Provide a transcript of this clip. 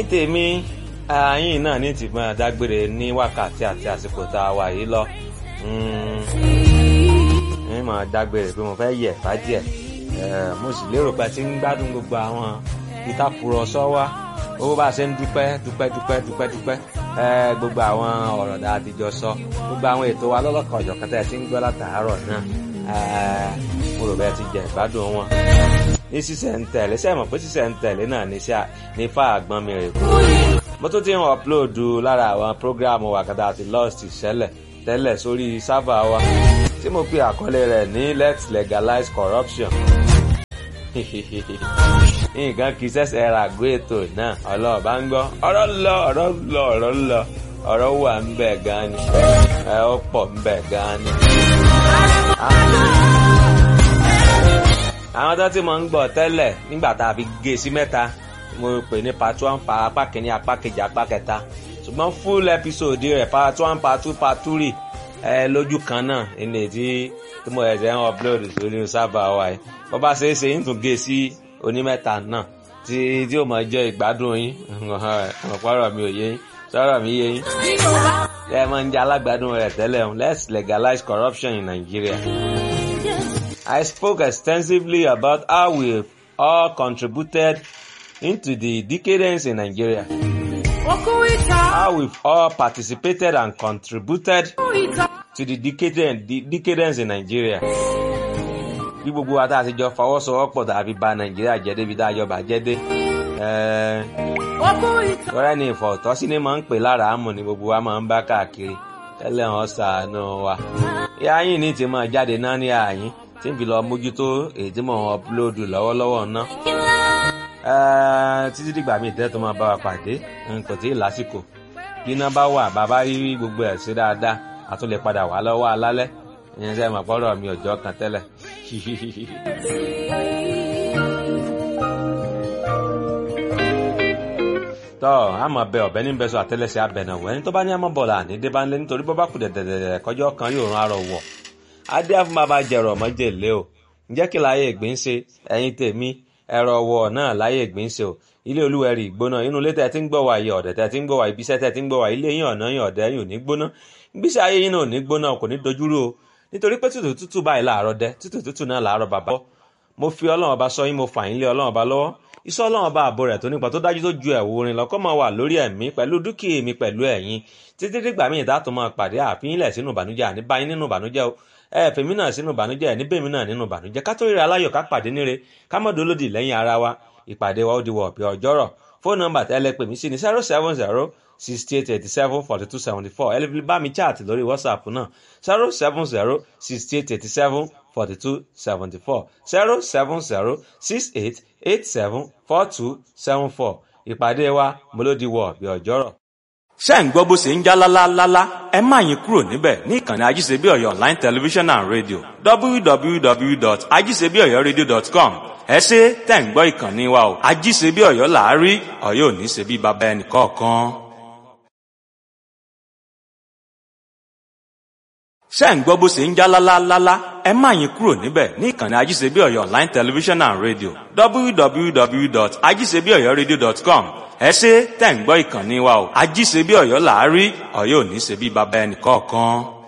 tèmi ààyìn náà ní ti máa dágbére ní wákàtí àti àsìkò tá a wà yìí lọ ní máa dágbére pé mo fẹ́ yẹ̀ bá díẹ̀ mo sì lérò pé tí ń gbádùn gbogbo àwọn ìtàkùrọ̀sọ wa owó bá a ṣe ń dúpẹ́ dúpẹ́ dúpẹ́ dúpẹ́ dúpẹ́ gbogbo àwọn ọ̀rọ̀ dáa ti jọ sọ gbogbo àwọn ètò wa lọ́lọ́kan ọ̀jọ̀kan tẹ̀ tí ń gbọ́ látàárọ̀ náà mo rò bẹ́ẹ̀ ti jẹ ìgbádùn wọn. ní sísẹ̀ ń tẹ̀lé ṣe mọ̀ pé sísẹ̀ ń tẹ̀lé náà ní sá ní fà àgbọn mi rè kú. mo tún ti ń ọ̀pulóòdù lára àwọn prógráàmù wàkàtà àti lost ìṣẹ̀lẹ̀ tẹ́lẹ̀ sórí sáfà wa tí mo pe àkọlé rẹ̀ ní let's legalize corruption. nǹkan kì í ṣẹ̀ṣẹ̀ ra àgọ́ ètò náà ọlọ́ọ̀bá ń gbọ́ ọ̀rọ̀ lọ ọ̀rọ̀ lọ ọ̀rọ̀ lọ ọ̀rọ̀ wà ń bẹ̀ gan ni ẹ ó pọ̀ ń bẹ̀ gan ni. àwọn tó ti mọ̀ ń gbọ́ tẹ́lẹ̀ nígbà tá a fi gé sí mẹ́ta mo pè ní part one pa apá kìíní apá kejì apá kẹta ṣùgbọ́n full episode rẹ̀ part one part two part three ẹ lójú kan náà ilé tí tí mo ẹ̀sẹ̀ ń upload sórí sábà wa yìí bó bá ṣe é ṣe ń tún gé sí onímẹ́ta náà tí tí ó máa jẹ́ ìgbádùn yín ọ̀pọ̀rọ̀ mi ò yé yín sọ̀rọ̀ mi yé yín ẹ máa ń jẹ́ alágbádùn rẹ̀ tẹ́lẹ̀ let's legalize corruption in Nigeria. I spoke extensively about how we all contributed into the decadence in Nigeria. How we've all participated and contributed to the decadence, the decadence in Nigeria. Bí gbogbo wa tá a ti jọ fọwọ́sowọ́pọ̀ tàbí bà Nàìjíríà jẹ́ débi tá a jọ bàjẹ́ dé. Ọ̀rẹ́ ni ìfọ̀tọ́sí ni máa ń pè lára àmọ̀ ni gbogbo wa máa ń bá káàkiri. Tẹ́lẹ̀ wọn ṣàánú wa. Ìyá yín ní ti máa jáde náà ní àyín tí n fi lọ mójútó èyí tí mò ń ọpulóòdù lọ́wọ́lọ́wọ́ ná. títí dìgbà míì tẹ́ tó máa bá wa pàdé kò tí ì lásìkò bí iná bá wà bàbá rí gbogbo ẹ̀ sí dáadáa a tún lè padà wá lọ́wọ́ alálẹ́ ìyẹn sẹ́yìn mọ̀ pọ́nrọ̀ mi ọjọ́ kan tẹ́lẹ̀. tọ́ a máa bẹ ọ̀bẹ ní bẹ́sọ̀ àtẹ́lẹsẹ̀ abẹ̀nàwó ẹni tó bá ní àmọ́ bọ̀lá ní débánlé nítorí bọ́ bá kù dẹ̀dẹ̀dẹ̀ kọjọ́ kan yóò rán arọ wọ̀ adé fún bàbá jẹrọ mọjèlé o ǹjẹ́ kí láyé ìgbín ṣe ẹ̀yin tèmi ẹ̀rọ wọ̀ náà láyé ìgbín ṣe o ilé olúwẹ̀rí ìgbóná inú ilé tẹ̀ tí ń gbọ́ wà yìí ọ̀dẹ̀ tẹ̀ tí ń gbọ́ wà ibiṣẹ́ tẹ̀ tí ń gbọ́ wà ilé yín ọ̀nà yín ọ̀dẹ̀ yín ò ní gbóná gbíṣe ayé yín náà ò ní gbóná kò ní dojúrú o nítorí pé tútù tútù báyìí láàárọ̀ dẹ tútù tútù náà láàárọ̀ bàbá mo fi ọlọ́run ọba sọ yín mo fà yín lé ọlọ́run ọba lọ́wọ́ iṣẹ́ ọlọ́run ọba àbò rẹ̀ tó nípa tó dájú tó ju ẹ̀wù orin lọ́kọ́ máa wà lórí ẹ̀mí pẹ̀lú dúkìá mi pẹ̀lú ẹ̀yin títí dìgbà míì tá a tún máa pàdé àfihìnlẹ̀ sínú ìbànújẹ́ àní báyìí nínú ìbànújẹ́ o ẹ fèmí náà sínú ìbànújẹ́ ẹ níbèmí náà nínú ìbànújẹ́ ká tó ríra aláyọ̀ ká pàdé níre ká mọ̀ dolódì lẹ́yìn ara wa ìpàdé wa ó di wọ̀ ọ̀pẹ ọjọ́rọ̀ fóònù nọ́mbà tẹ́lẹ̀ pè mí sí ní zero seven zero sixty eight eighty seven forty two seventy four ẹ lè fi bá mi chat lórí whatsapp náà zero seven zero sixty eight eighty seven forty two seventy four zero seven zero six eight eight seven four two seven four ìpàdé wa mo ló di wọ̀ ọ̀pẹ ọjọ́rọ̀ ṣé ń gbọ́ bó ṣe ń já lálálálá ẹ má yín kúrò níbẹ̀ ní ìkànnì ajíṣebí ọ̀yọ́ online television and radio www.ajíṣebíọ̀yọ́radio.com ẹ ṣe tẹ̀ ń gbọ́ ìkànnì wa o ajíṣebí ọ̀yọ́ làárí ọ̀yọ́ ò ní ṣe bí baba ẹnì kọ̀ọ̀kan. ṣé ń gbọ́ bó ṣe ń já lálálálá ẹ má yín kúrò níbẹ̀ ní ìkànnì ajíṣebí ọ̀yọ́ online television and radio www.ajíṣebíọ̀yọ́radio.com ẹ ṣe tẹ̀ ń gbọ́ ìkànnì wa o ajíṣebí ọ̀yọ́ làárí ọ̀yọ́ ò ní ṣe bí baba ẹnì kọ̀ọ̀kan.